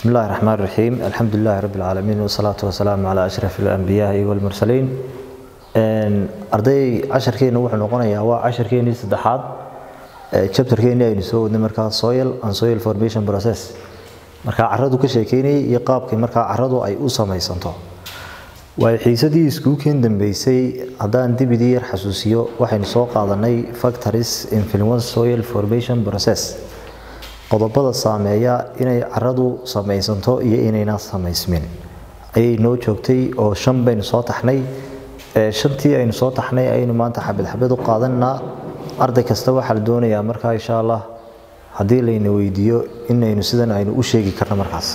بسم الله الرحمن الرحيم الحمد لله رب العالمين والصلاة والسلام على أشرف الأنبياء والمرسلين أرضي عشر كين وحنا نقولنا هو عشر كين صدحات chapter كين يعني سو مركا soil and soil formation process marka carradu ka sheekeynay iyo qaabkii marka carradu ay u samaysanto way xiisadii iskuulkeen dambeysay haddaan dibidii yar xasuusiyo waxaynu soo qaadanay factories influence soil formation process qodobada saameeya inay carradu samaysanto iyo inayna samaysmin ayay noo joogtay oo shan baynu soo taxnay shantii aynu soo taxnay ayaynu maanta xabad xabad u qaadanaa arday kasta waxaa la doonayaa markaa insha allah haddii layna weydiiyo inaynu sidan aynu u sheegi karno markaas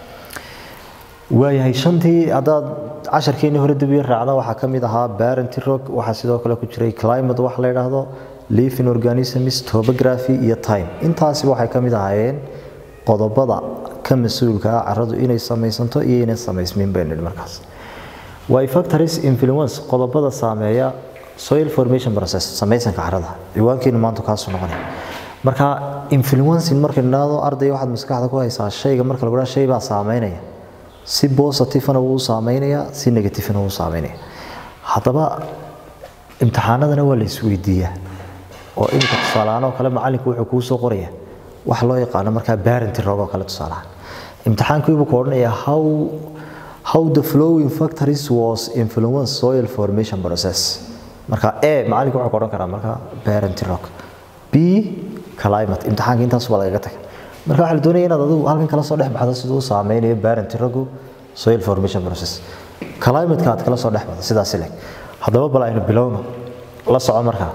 waayahay shantii haddaad casharkeenii hore dib yar raacda waxaa ka mid ahaa barent rock waxaa sidoo kale ku jiray climate wax la yidhaahdo living organisms topography iyo time intaasi waxay ka mid ahaayeen qodobada ka mas-uulka ah carradu inay samaysanto iyo inay samaysmin baynu nidhi markaas way factories influence qodobada saameeya soil formation process samaysanka carrada ciwaankeenu maanta kaasuu noqonaya marka influencing markaynu idhaahdo arday waxaad maskaxda ku haysaa shayga marka lagu dhaha shay baa saameynaya si positivena wuu saameynaya si negativena wuu saameynaya haddaba imtixaanadana waa la isweydiiyaa oo iminka tusaalahaan oo kale macalinku wuxuu kuu soo qoraya wax loo yaqaano markaa barent rog oo kale tusaalahaan imtixaankiibuu ku odhanaya how how the flowing factories was influence soil formation process marka a macalinku wuxuu ku odhan karaa markaa barent rock b climate imtixaanka intaas baa lagaga tagay marka waxaa la doonaya inaad adigu halkan kala soo dhex baxdo siduu u saameynayo barent rogu soil formation process climateka aad kala soo dhex baxdo sidaas leg haddaba bal aynu bilowno la soco markaa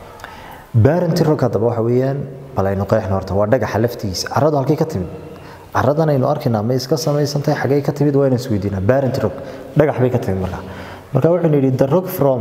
barent rock haddaba waxa weeyaan bal aynu qeexno horta waa dhagaxa laftigiisa carradu halkay ka timid carradan aynu arkaynaa ma iska samaysantahay xagee ka timid waa inaan isweydiinaa barent rock dhagax bay ka timid markaa marka waxaynu yidhi the rock from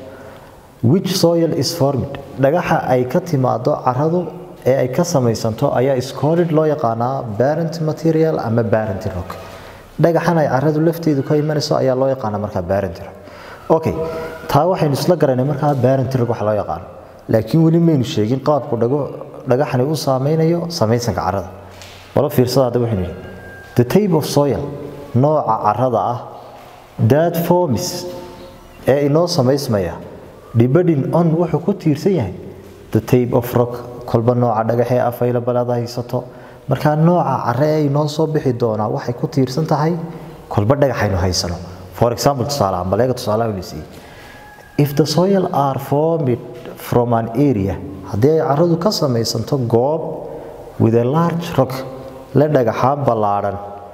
which soil is formed dhagaxa ay ka timaado carradu ee ay ka samaysanto ayaa scolid loo yaqaanaa barent material ama barent rock dhagaxan ay carradu lafteedu ka imanayso ayaa loo yaqaanaa markaa barent rock okay taa waxaynu isla garanay markaa barent rock waxa loo yaqaano laakiin weli maynu sheegin qaabku dhago dhagaxani u saameynayo samaysanka carrada wala fiirsada hadda waxaynu yidhi the type of soil nooca carrada ah that forms ee inoo samaysmaya depending on wuxuu ku tiirsan yahay the type of rock kolba nooca dhagaxee available aad haysato markaa nooca carre ee inoo soo bixi doonaa waxay ku tiirsan tahay kolba dhagaxaynu haysano for example tusaalaha maleega tusaalaha la siiyey if the soil are formed from an area haddii ay carradu ka samaysanto goob with a large rock la dhagaxaan ballaadhan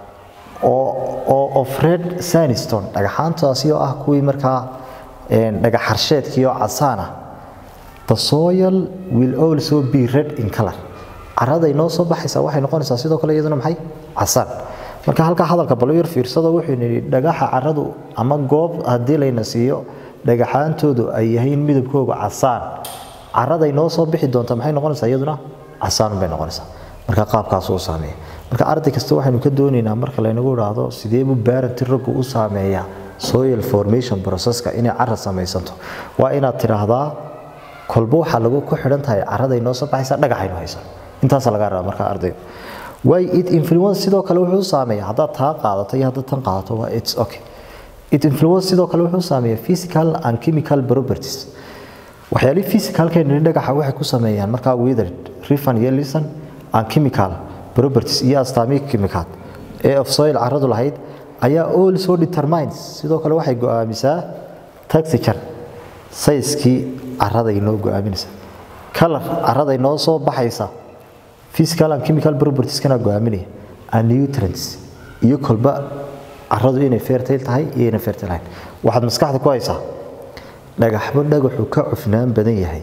oo oo of red sandstone dhagaxaantaasi oo ah kuwii markaa dhagax harsheedkii oo casaan ah the soil will also be red in color carrada inoo soo baxaysa waxay noqonaysaa sidoo kale iyaduna maxay casaan marka halkaa hadalka balo yar fiirsado wuxuu nidhi dhagaxa carradu ama goob haddii layna siiyo dhagaxaantoodu ay yahiin midabkooga casaan carrada inoo soo bixi doonta maxay noqonaysaa iyaduna casaan bay noqonaysaa marka qaabkaas uu saameeya marka arday kasta waxaynu ka doonaynaa marka laynagu idhaahdo sidee buu barent rogu u saameeyaa soil formation processka inay carra samaysanto waa inaad tidhaahdaa kolba waxaa lagu ku xidhan tahay carrada inoo soo baxaysa dhagaxaynu haysan intaasa laga rabaa marka ardayga way it influence sidoo kale wuxuu saameeyaa haddaad taa qaadato iyo haddaad tan qaadato waa it's okay it influence sidoo kale wuxuu saameeyaa physical and chemical properties waxyaalihii physicalkeena dhagaxa waxay ku sameeyaan markaa withered rifan iyo lisan and chemical properties iyo astaamihii chemical ee of soil carradu lahayd ayaa also determines sidoo kale waxay go'aamisaa texture sayskii carrada inoo go'aaminaysa color carrada inoo soo baxaysa physical and chemical properties kana go'aaminaya and nutrients iyo kolba carradu inay fertile tahay iyo inay fertile ahayn waxaad maskaxda ku haysaa dhagaxba dhagaxu ka cufnaan badan yahay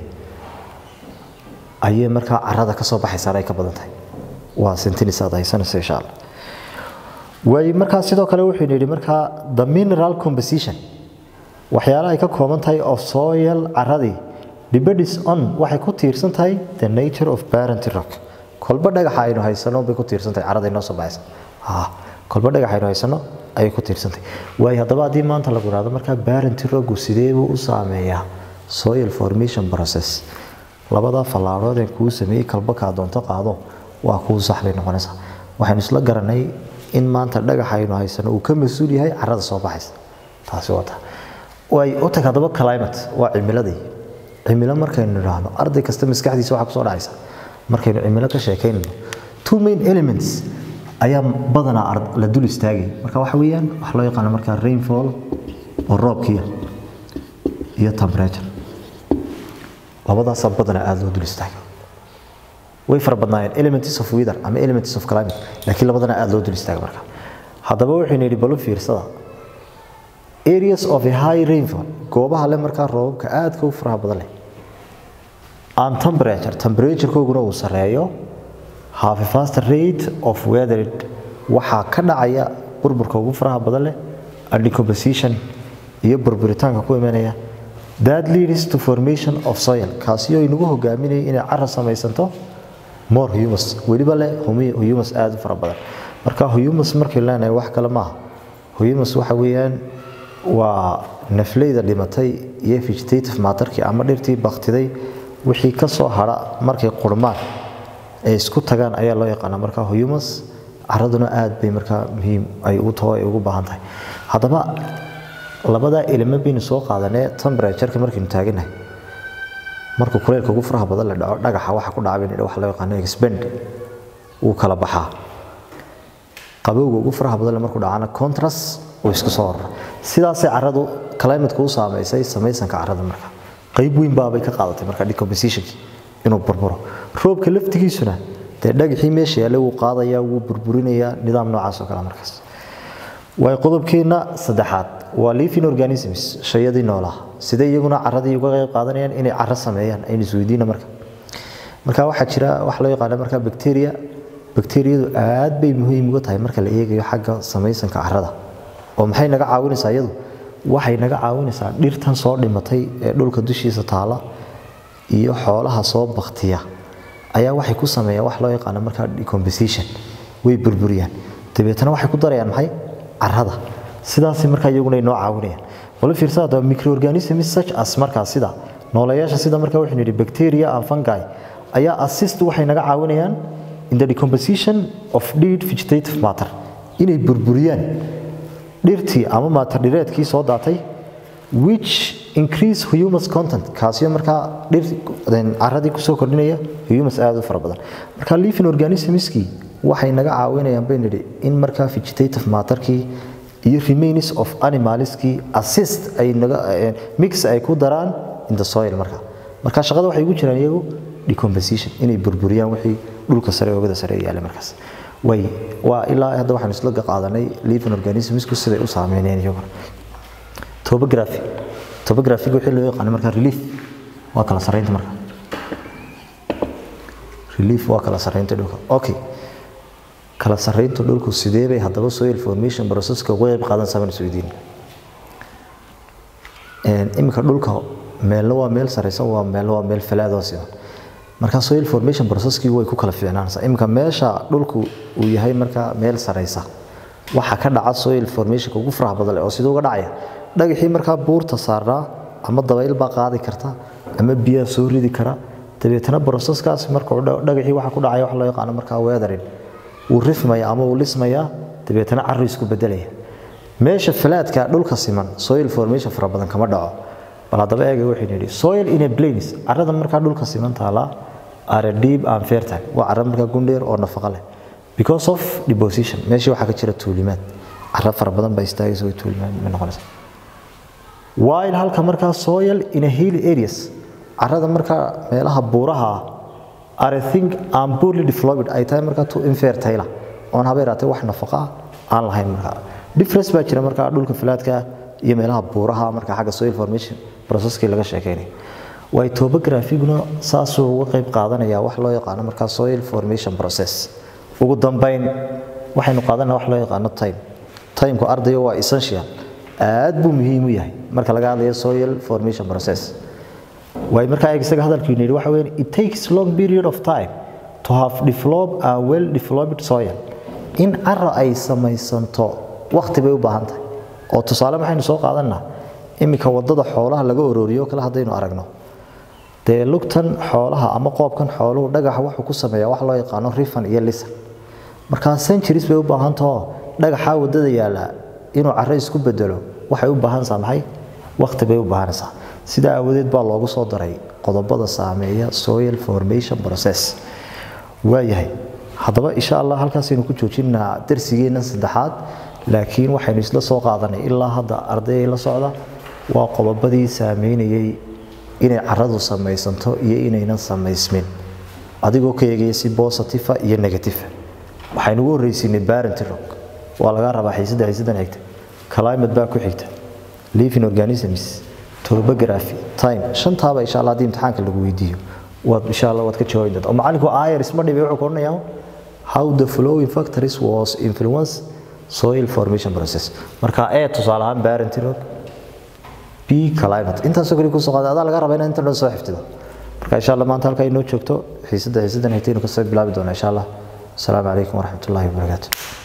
ayay markaa carrada ka soo baxaysaa ay ka badan tahay waa sentence aad haysanaysa insha allah waayo markaa sidoo kale wuxuu yidhi markaa the mineral composition waxyaalaha ay ka kooban tahay of soil carradii depends on waxay ku tiirsan tahay the nature of barent rock kolba dhagaxa aynu haysano bay ku tiirsan tahay carrada inoo soo baxaysa ha kolba dhagaxa aynu haysano ayay ku tiirsan tahay waayo haddaba haddii maanta lagu idhahdo markaa barent rocku sidee buu u saameeyaa soil formation process labadaa fallaarood ee kuu sameeyey kalba kaa doonto qaado waa kuu sax bay noqonaysaa waxaynu isla garanay in maanta dhagaxa aynu haysano uu ka mas-uul yahay carrada soo baxaysa taasi wata way u tag haddaba climate waa cimiladii cimilo markaynu idhaahno arday kasta maskaxdiisa waxaa kusoo dhacaysa markaynu cimilo ka sheekaynayno two main elements ayaa badanaa la dul istaagay marka waxa weeyaan waxa loo yaqaano markaa rainfall oo roobkiya iyo temperature labadaasaa badanaa aada loo dul istaagay way fara badnaayeen elements of weather ama elements of climate laakiin labadana aada loo dul istaagay marka haddaba waxaynu yidhi balu fiirsada areas of a high rainfall goobaha le markaa roobabka aadka u faraha badan leh and temperature temperaturekooguna uu sareeyo have a faster rate of weather waxaa ka dhacaya burburka ugu faraha badan leh and decomposition iyo burburitaanka ku imanaya that leads to formation of soil kaasi oo inagu hogaaminaya inay cara samaysanto more humus weliba leh humus aada u fara badan marka humus markay leenahay wax kale maaha humus waxa weeyaan waa nafleyda dhimatay iyo vegetative matterkii ama dhirtii baktiday wixii ka soo hadha markay qurmaan ay isku tagaan ayaa loo yaqaana marka humus caraduna aad bay markaa muhiim ay u taho ay ugu baahan tahay haddaba labadaa elema baynu soo qaadanee temperatureka markaynu taaganahay markuu kuleylka ugu faraha badan la dhaco dhagaxa waxa ku dhaca baynu waxa loo yaqaano expand wuu kala baxaa qabowga ugu faraha badan markuu dhacana contrast uu isku soo horra sidaasay caradu climateka u saameysay samaysanka carada marka qayb weyn baabay ka qaadatay marka decompositionki inuu burburo roobka laftigiisuna dee dhagaxii meesha yaallay wuu qaadayaa wuu burburinayaa nidaam noocaas oo kale markaas waay qodobkeenna saddexaad waa living organisms shayadii noolaha sidee iyaguna caradii uga qayb qaadanayaan inay caro sameeyaan aynu isweydiina marka marka waxaa jira waxa loo yaqaana marka bacteria bacteriyadu aad bay muhiim uga tahay marka la eegayo xagga samaysanka carada oo maxay naga caawinaysaa iyadu waxay naga caawinaysaa dhirtan soo dhimatay ee dhulka dushiisa taala iyo xoolaha soo baktiya ayaa waxay ku sameeyaan wax loo yaqaano markaa decomposition way burburiyaan dabeetana waxay ku darayaan maxay carada sidaas markaa iyaguna ay noo caawinayaan wala fiirsada haddaba microorganisms such as markaa sida nooleyaasha sida markaa waxaynu yidhi bacteria and fungi ayaa assist waxay naga caawinayaan in the decomposition of dead vegetative matter inay burburiyaan dhirtii ama matter dhireedkii soo daatay which increase humus content kaasiyo markaa dhir caradii kusoo kordhinaya humus aada u fara badan marka living organismskii waxay naga caawinayaan baynu nidhi in markaa vegetative matterkii iyo remains of animalskii assist ay naga mix ay ku daraan in the soil marka marka shaqada waxay ugu jiraan iyagu decomposition inay burburiyaan wixii dhulka sare oogada sare yaallay markaas way waa ilaa hadda waxaan isla qaadanay living organismsku siday u saameynayaan iyaguna topography topographiga wixii loo yaqaano marka relief waa kala sarreynta marka relief waa kala sarreynta dhulka okay kala sarreynta dhulku sidee bay haddaba soil formation processka uga qayb qaadan saban isweydiin iminka dhulka meelna waa meel sarreysan waa meelna waa meel falaad oo siman marka soil formation processkii way ku kala fiicnaanaysaa iminka meesha dhulku uu yahay marka meel sarreysa waxa ka dhaca soil formationka ugu faraha badan leh oo siduu uga dhacaya dhagaxii markaa buurta saarnaa ama dabayl baa qaadi karta ama biyaa soo ridi kara dabeetana processkaas marka dhagaxii waxa ku dhacaya wax loo yaqaano markaa weathering wuu rifmaya ama wuu lismaya dabeetana carru isku bedelaya meesha falaadka dhulka siman soil formation fara badan kama dhaco bal haddaba eega waxaynu yidhi soil in a plains carrada markaa dhulka siman taala are deep and fertile waa carra markaa gundheer oo nafaqo leh because of deposition meeshii waxaa ka jira tuulimaad carra fara badan baa istaagaysa way tuulimaad ma noqonaysa while halka markaa soil in a hilly areas carrada markaa meelaha buuraha ah are think and poorly developed ay tahay markaa to infertile oon haba yaraatee wax nafaqo ah aan lahayn markaa difference baa jira markaa dhulka falaadka iyo meelaha buuraha markaa xagga soil formation processkii laga sheekeynay way topographiguna saasuu uga qayb qaadanaya wax loo yaqaano markaa soil formation process ugu dambeyn waxaynu qaadanaa wax loo yaqaano time timeku ardayga waa essential aad buu muhiim u yahay marka laga hadlayo soil formation process way markaa isaga hadalkiinu yidhi waxa weeye it takes long period of time to have developed a well developed soil in cara ay samaysanto waqti bay u baahan tahay oo tusaale maxaynu soo qaadanaa iminka wadada xoolaha laga ororiyo kale haddaynu aragno dee lugtan xoolaha ama qoobkan xooluhu dhagaxa wuxuu ku sameeyaa wax loo yaqaano rifan iyo lisan markaa centuries bay u baahan taho dhagaxa wadada yaala inuu carro isku bedelo waxay u baahanaysaa maxay waqti bay u baahanaysaa sidaa aawadeed baa loogu soo daray qodobada saameeya soil formation process waayahay haddaba insha allah halkaasaynu ku joojinaa darsigeennan saddexaad laakiin waxaynu isla soo qaadanay ilaa hadda ardayay la socda waa qodobadii saameynayay inay caradu samaysanto iyo inaynan samaysmin adigoo ka eegaya si bositifa iyo negatifa waxaynu ugu horreysiinay barenti rock waa laga rabaa xiisadda xiisaddan xigta climate baa ku xigta living organisms topography time shantaaba insha allah haddii imtixaanka lagu weydiiyo waad insha allah waad ka jawaabi doontaa oo macallinku ayers ma dhibay wuxuu ka odhanayaa how the flowing factories was influence soil formation process marka ee tusaale ahaan barenti rock b climate intaasoo kale kusoo qaada adaa laga rabaa inaad inta dhan soo xifdido marka insha allah maanta halkaa inoo joogto xiisadda xiisaddan xigtaynu kasoo bilaabi doonaa insha allah asalaamu calaykum waraxmatullaahi wabarakaatu